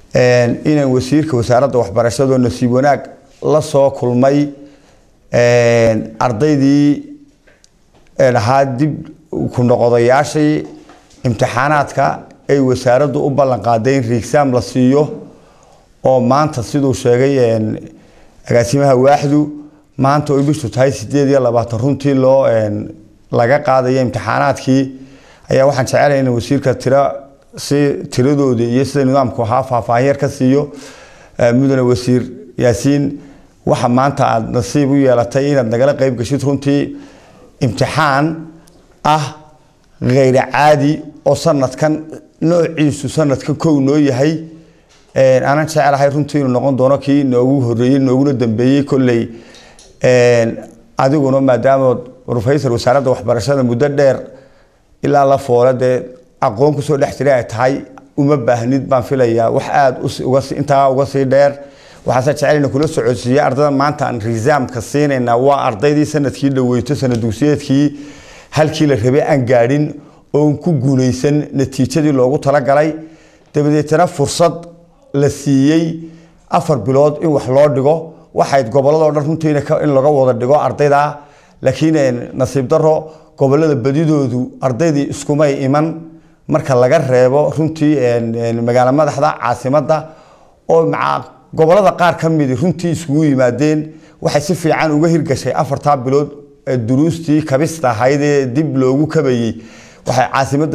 inaan wasiirka wasaaradda waxbarashado nasiib wanaag la soo kulmay ardaydii ahaa dib ku noqodayaashii imtixaanaadka ay wasaaraddu u ballan qaaday in riigsaam la siiyo oo maanta siduu sheegay agaasimaha waaxdu maanta oy bishu tahay sideed iyo labaatan runtii loo laga qaadayo imtixaanaadkii ayaa waxaan jecelahay in wasiirka tira si tiradooda iyo sida nidaamku ahaa faahfaahin yar ka siiyo mudane wasiir yaasiin waxa maanta aada nasiib u yeelatay inaad nagala qeyb gashid runtii imtixaan ah kheyra caadi oo sanadkan noociisu sanadkan kow noo yahay aanan jecelahay runtii inuu noqon doono kii noogu horeeyey nooguna dambeeyey kolley adiguna maadaama rofeysar wasaaradda waxbarashada muddo dheer ilaa la foole dee aqoon kusoo dhex jiray ay tahay uma baahnid baan filayaa wax aada intaa uga sii dheer waxaase jecelina kula socodsiiyey ardada maanta aan risaamka siinaynaa waa ardaydii sanadkii dhaweyto sanad dugsiyeedkii halkii la rabay aan gaadhin oon ku guulaysan natiijadii loogu talagalay dabadeetana fursad la siiyey afar bilood in wax loo dhigo waxayd gobolladoo dhan runtii in laga wada dhigo ardayda laakiin nasiib daro gobolada badidoodu ardaydii iskumay iman marka laga reebo runtii magaalo madaxda caasimadda oo gobolada qaar ka midi runtii iskugu yimaadeen waxay si fiican uga hirgashay afartaa bilood duruustii kabista ahayd ee dib loogu kabayey waxay caasimadda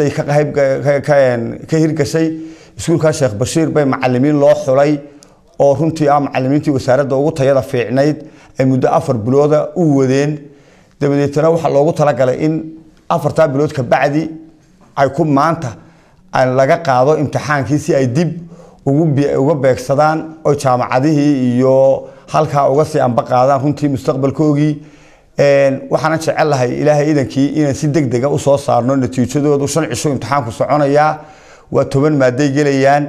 ka hirgashay iskuulka sheekh bashiir bay macalimiin loo xulay oo runtii ah macalimiintii wasaaradda ugu tayada fiicnayd ay muddo afar bilooda u wadeen dabadeetana waxaa loogu talagalay in afartaa bilood kabacdi ay ku maanta laga qaado imtixaankii si ay dib uga beegsadaan oo jaamacadihii iyo halkaa uga sii amba qaadaan runtii mustaqbalkoogii waxaana jecelahay ilaahay idankii inaan si deg dega usoo saarno natiijadoodu shan cisho imtixaanku soconayaa waa toban maaday gelayaan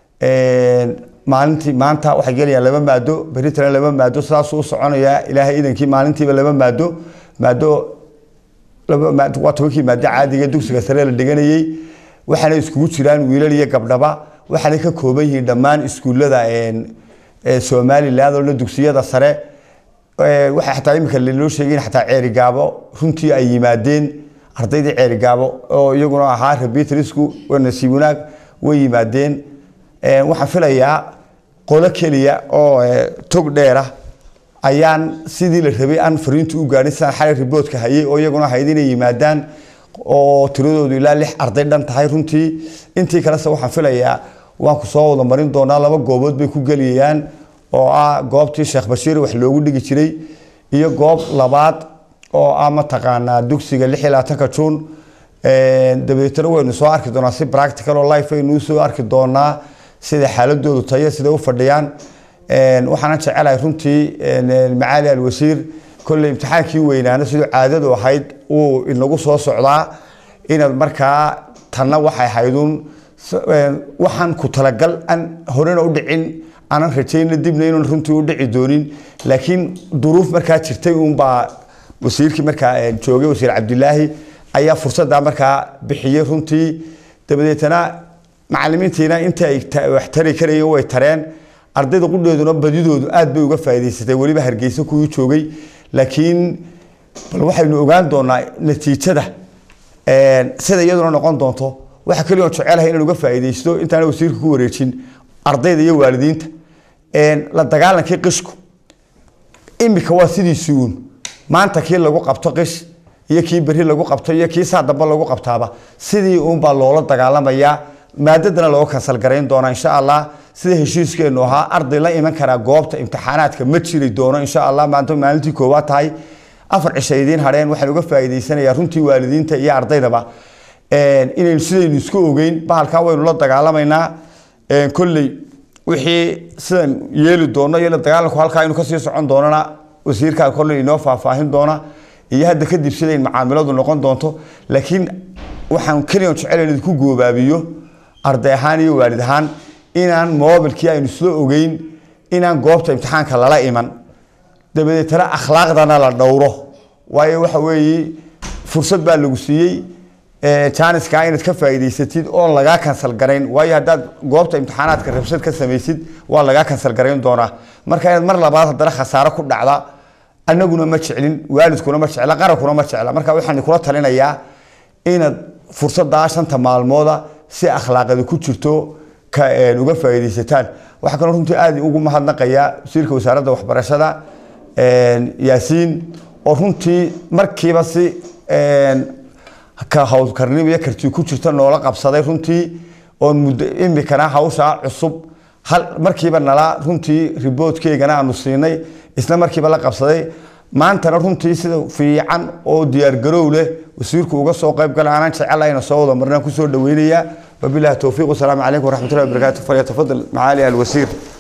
maalintii maanta waxay gelayaan laba maado beritana laba maado sidaasuu u soconayaa ilaahay idankii maalintiiba laba maado maado waa tobankii maado caadiga dugsiga sare la dhiganayey waxaana iskugu jiraan wiilal iyo gabdhaba waxaanay ka kooban yihiin dhammaan iskuullada somaliland oo dugsiyada sare waxaa xataa imika loo sheegay in xataa ceerigaabo runtii ay yimaadeen ardaydii ceerigaabo oo iyaguna ahaa rabitrisku nasiib wanaag way yimaadeen waxaan filayaa qolo keliya oo tog dheera ayaan sidii la rabay aan fariintu u gaadhin sidaan xalay riboodka hayay oo iyaguna ahayd inay yimaadaan oo tiradoodu ilaa lix arday dhan tahay runtii intii kalese waxaan filayaa waan ku soo wada marin doonaa laba goobood bay ku geliyayaan oo ah goobtii sheekh bashiir wax loogu dhigi jiray iyo goob labaad oo ah mataqaanaa dugsiga lix iyo labaatanka juun dabadeetana waynu soo arki doonaa si practical oo life aynu soo arki doonaa sida xaaladoodu tayo sida u fadhiyaan waxaana jecelahay runtii macaali alwasiir kolley imtixaankii weynaana siduu caadadu ahayd uu inagu soo socdaa inaad markaa tanna waxay ahaydun waxaan ku talagal aan horena u dhicin aanan rajayna dibna inuun runtii u dhici doonin laakiin duruuf markaa jirtay uunbaa wasiirkii markaa joogay wasiir cabdilaahi ayaa fursaddaa markaa bixiyey runtii dabadeetana macalimiintiina inta ay wax tari karayeen way tareen ardayda qudheeduna badidoodu aad bay uga faa'iidaysatay weliba hargeysa kuwii joogay laakiin bal waxaynu ogaan doonaa natiijada sida iyaduna noqon doonto waxa keliya oon jecelahay inaan uga faa'iidaysto intaana wasiirka ku wareejin ardayda iyo waalidiinta la dagaalankii qishku imika waa sidiisii uun maanta kii lagu qabto qish iyo kii beri lagu qabto iyo kii saa damba lagu qabtaaba sidii uunbaa loola dagaalamayaa maadadana looga kansal garayn doonaa insha allah sida heshiiskeenu ahaa arday la iman karaa goobta imtixaanaadka ma jiri doono insha allah maanta maalintii koowaad tahay afar cisha idiin hadheen waxaan uga faa'iidaysanayaa runtii waalidiinta iyo ardaydaba inaynu sidaynu isku ogeyn bahalkaa waynu la dagaalamaynaa kolley wixii sidan yeeli doono iyo la dagaalanku halkaa inu kasii socon doonana wasiirkaa kolley inoo faahfaahin doona iyo hadda kadib sidayn macaamiladu noqon doonto laakiin waxaan keliyan jecelayn idinku goobaabiyo arday ahaan iyo waalid ahaan inaan mobilkii aynu isla ogeyn inaan goobta imtixaanka lala iman dabadeetana akhlaaqdana la dhowro waayo waxa weeye fursad baa lagu siiyey jaaniska inaad ka faa'iidaysatid oon lagaa kansal garayn waayo haddaad goobta imtixaanaadka rabshad ka samaysid waa lagaa kansal garayn doonaa marka inaad mar labaad haddana khasaaro ku dhacda anaguna ma jeclin waalidkuna ma jecla qarankuna ma jecla marka waxaan kula talinayaa inaad fursaddaa shanta maalmooda si akhlaaqada ku jirto ka uga faa'iidaysataan waxaa kaloo runtii aad ugu mahadnaqayaa wasiirka wasaaradda waxbarashada yaasiin oo runtii markiiba si ka hawlkarnimo iyo karti ku jirta noola qabsaday runtii oon muddo imikana hawshaa cusub hal markiiba nala runtii riboodkeygana aanu siinay isla markiiba la qabsaday maantana runtii sida fiican oo diyaargarow leh wasiirku uga soo qayb gala aanaan jecelahyna soo wada marnaan kusoo dhaweynayaa wabilahi towfiiq wasalaamu calaykum waraxmatullahi wabarakaatu falyatafadal macaali alwasiir